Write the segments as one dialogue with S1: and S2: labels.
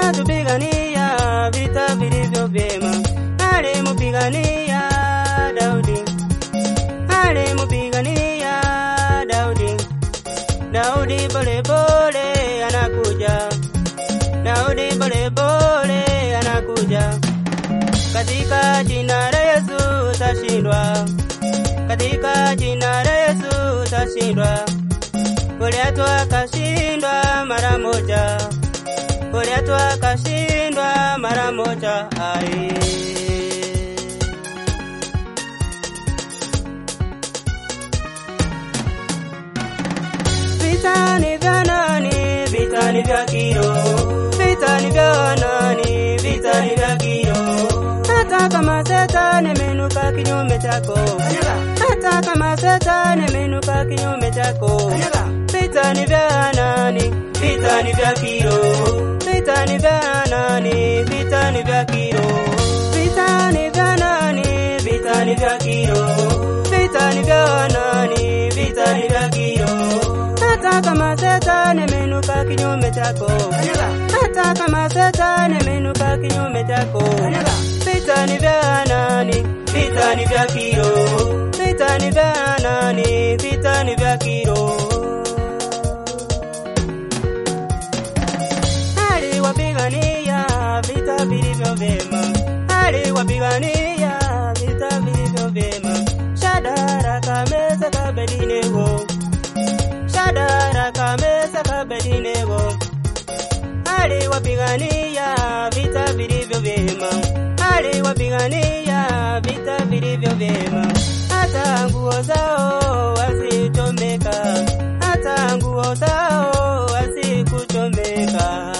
S1: katupigania vita vilivyo vyema, alimupigania Daudi, alimupigania Daudi. Daudi pole pole anakuja, Daudi pole pole anakuja. Katika jina la Yesu utashindwa, katika jina la Yesu utashindwa. Goliathi akashindwa mara moja, Goliathi akashindwa mara moja. Ai. Vita ni vya nani? Vita ni vya kiro. Vita ni vya nani? Vita ni vya kiro. Hata kama Shetani ameinuka kinyume chako, hata kama Shetani ameinuka kinyume chako, vita ni vya nani? Vita ni vya kiro. Vita ni vya nani? Vita ni vya kiro. Vita ni vya nani? Vita ni vya kiro. Vita ni vya nani? Vita ni vya kiro. Hata kama Shetani ameinuka kinyume chako, hata kama Shetani ameinuka kinyume chako, vita ni vya nani? Vita ni vya kiro. Vita ni vya nani? Vita ni vya kiro. aliwapigania vita vilivyo vyema, aliwapigania vita vilivyo vyema. Shadaraka, Mesaki, Abednego, Shadaraka, Mesaki, Abednego, aliwapigania vita vilivyo vyema, aliwapigania vita vilivyo vyema. Hata nguo zao wasichomeka, hata nguo zao wasikuchomeka.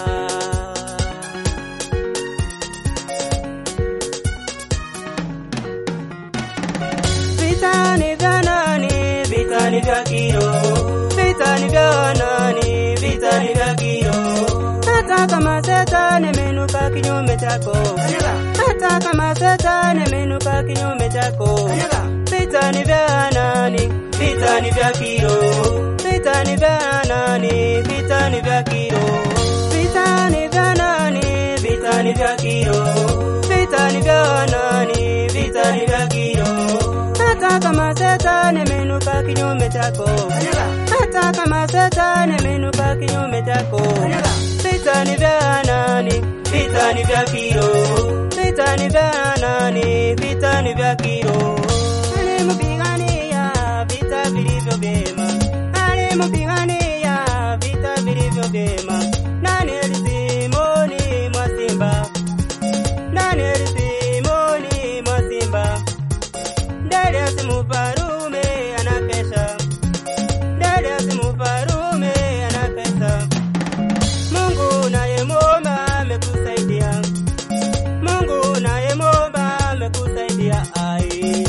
S1: Vita ni vya nani? Vita ni vya kiro. Vita ni vya nani? Vita ni vya kiro. Hata kama Shetani ameinuka kinyume chako, hata kama Shetani ameinuka kinyume chako, vita ni vya nani? Vita ni vya kiro. Vita ni vya nani? Vita ni vya kiro. Vita ni vya nani? Vita ni vya kiro. Vita ni vya nani? Vita ni vya kiro. Hata kama Shetani ameinuka kinyume chako, hata kama Shetani ameinuka kinyume chako, vita ni vya nani? Vita ni vya kiro. Vita ni vya nani? Vita ni vya kiro. Alimpigania vita vilivyo vyema, alimpigania vita vilivyo vyema. Danieli Simoni mwa simba, Danieli Simoni mwa simba Darius mufarume anakesha, Darius mufarume anakesha. Mungu naye mwomba amekusaidia, Mungu naye mwomba amekusaidia. Ai,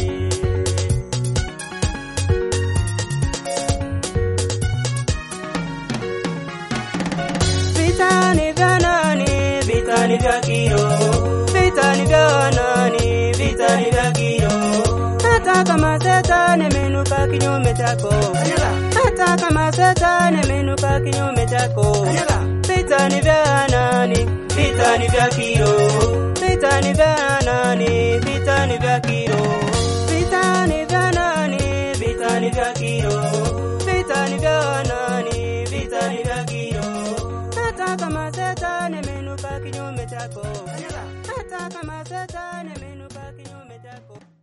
S1: vita ni vya nani? Vita ni vya kiro. Vita ni vya nani? Vita ni vya kiro. Hata kama Shetani ameinuka kinyume chako, hata kama Shetani ameinuka kinyume chako, vita ni vya nani? Vita ni vya kiro. Vita ni vya nani? Vita ni vya kiro. Vita ni vya nani? Vita ni vya kiro. Vita ni vya nani? Vita ni vya kiro. Hata kama Shetani ameinuka kinyume chako, hata kama Shetani ameinuka kinyume chako